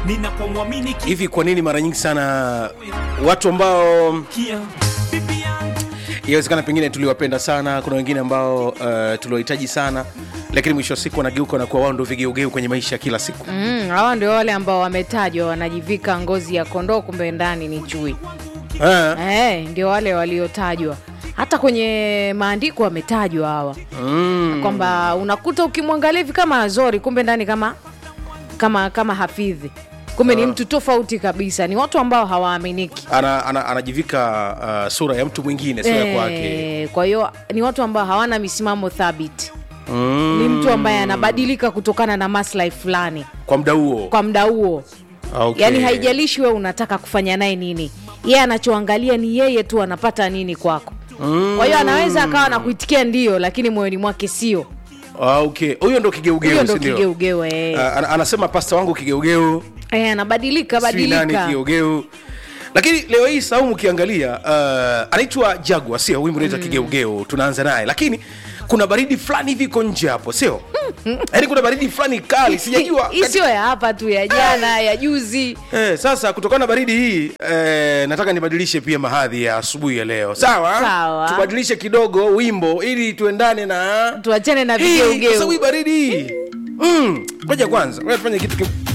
ninapomwamini hivi kwa nini mara nyingi sana watu ambao kia bibi yangu inawezekana pengine tuliwapenda sana kuna wengine ambao uh, tuliwahitaji sana lakini mwisho wa siku wanageuka na kuwa wao ndo vigeugeu kwenye maisha ya kila siku Mm, hawa ndio wale ambao wametajwa wanajivika ngozi ya kondoo kumbe ndani ni chui Ah, eh, ndio wale waliotajwa hata kwenye maandiko wametajwa hawa mm. kwamba unakuta ukimwangalia hivi kama azori kumbe ndani kama kama kama hafidhi kumbe ni mtu tofauti kabisa ni watu ambao hawaaminiki ana, ana, anajivika uh, sura ya mtu mwingine sio ya kwake Eh, kwa hiyo ni watu ambao hawana misimamo thabiti mm. ni mtu ambaye anabadilika kutokana na maslahi fulani kwa muda huo kwa muda huo okay. yaani haijalishi wewe unataka kufanya naye nini yeye anachoangalia ni yeye tu anapata nini kwako Mm. kwa hiyo anaweza akawa nakuitikia ndio lakini moyoni mwake sio Ah, okay huyo ndo kigeugeu huyo ndo si ndio? kigeugeu eh. Ah, ana- anasema pasta wangu kigeugeu Eh, anabadilika sijui nani badilika kigeugeu lakini leo hii saumu ukiangalia uh, anaitwa jagwa sio wimbo unaitwa kigeugeu tunaanza naye lakini kuna baridi fulani hivi iko nje hapo sio yaani kuna baridi fulani kali sijajua hii sio ya hapa tu ya jana ya juzi Eh, sasa kutokana na baridi hii eh, nataka nibadilishe pia mahadhi ya asubuhi ya leo sawa Sawa. tubadilishe kidogo wimbo ili tuendane na tuachane na Hii, kwa sababu hii vigeugeu baridi hii Mm, ngoja kwanza ngoja tufanye kitu ki-